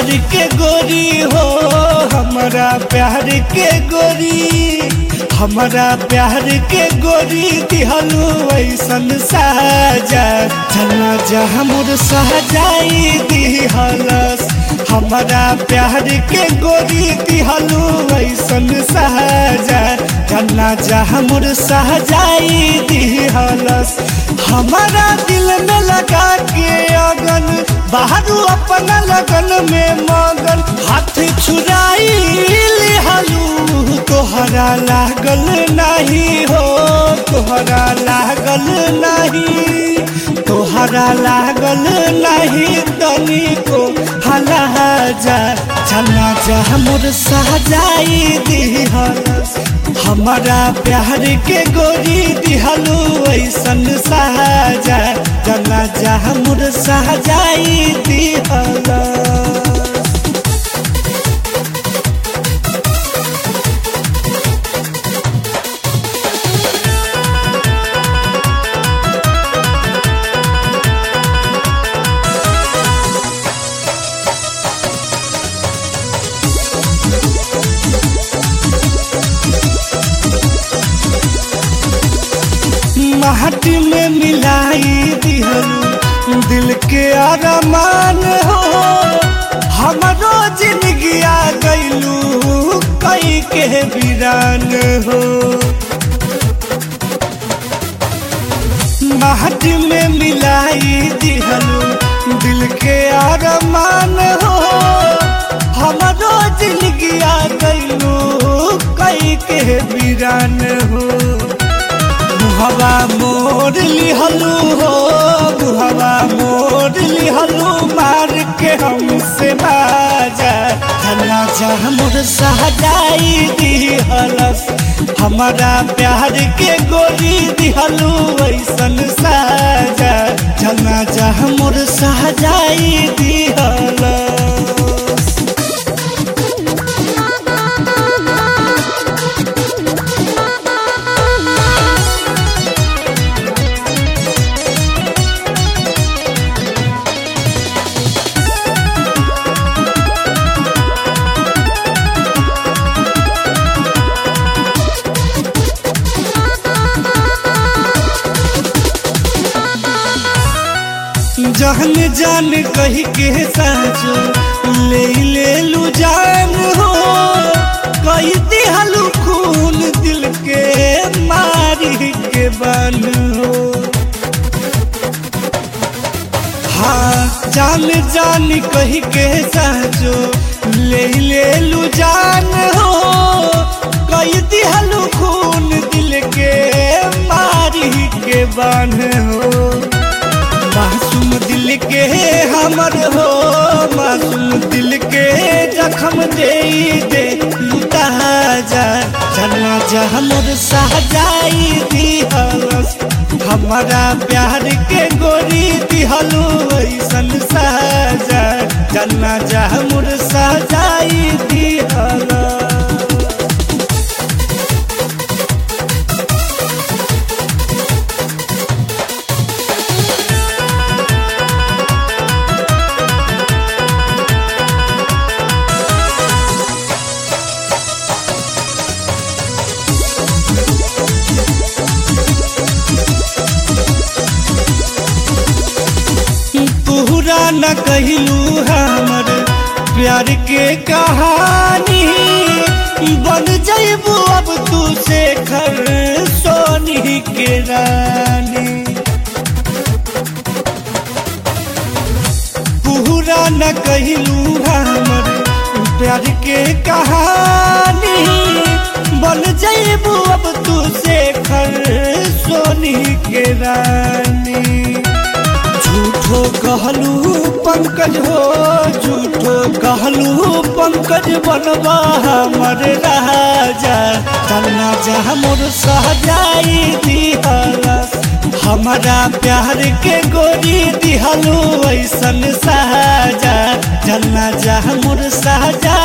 प्यार के गोरी हो हमारा प्यार के गोरी हमारा प्यार के गोरी दिहलू ऐसन साजा चला जा हमर सहजाई दिहलस हमारा प्यार के गोरी दिहलू ऐसन साजा चला जा हमर सहजाई दिहलस हमारा दिल में लगा के अगन बाहर अपना लगन में मगन हाथ छुराई लिहलू तोहरा लागल नहीं हो तोहरा लागल नहीं तोहरा लागल नहीं तनी को हला जा चला जा मोर सहजाई दिहलस हमारा प्यार के गोरी दिहलू ऐसन सहजा चला जा मोर सहजाई दिहलस माटी में मिलाई दिहलू दिल के अरमान हो हमरो जिंदगी आ गईलू कई के वीरान हो माटी में मिलाई दिहलू दिल के अरमान हो हमरो जिंदगी आ गईलू कई के वीरान हो बुहवा मोर लिहलू हो बुहवा मोर लिहलू मार के हमसे बाजा धना जा मोर सहजाई दिहलस हमारा प्यार के गोरी दिहलू ऐसन साजा धना जा मोर सहजाई दिहलस जहन जान कही के साचो ले ले लू जान हो कही दिहलू खून दिल के मारी के बन हो हाँ जान जान कही के साचो ले ले लू जान हो कही दिहलू खून दिल के मारी के बन हो मासूम दिल के हमर हो मासूम दिल के जखम दे दे लुटा जा चलना जा हमर सहजाई दिहलस हमारा प्यार के गोरी दिहलू ऐसन सहजा चलना जा हमर सहजाई दिहलस पूरा न कहलू हमर प्यार के कहानी बन जैबू अब तू से घर सोनी के रानी पूरा न कहलू हमर प्यार के कहानी बन जैबू अब तू से घर सोनी के रानी झूठो कहलू पंकज हो झूठो कहलू पंकज बनवा हमर राजा चलना जा मोर सहजाई दिहलस हमारा प्यार के गोरी दिहलू ऐसन साजा चलना जा मोर सहजा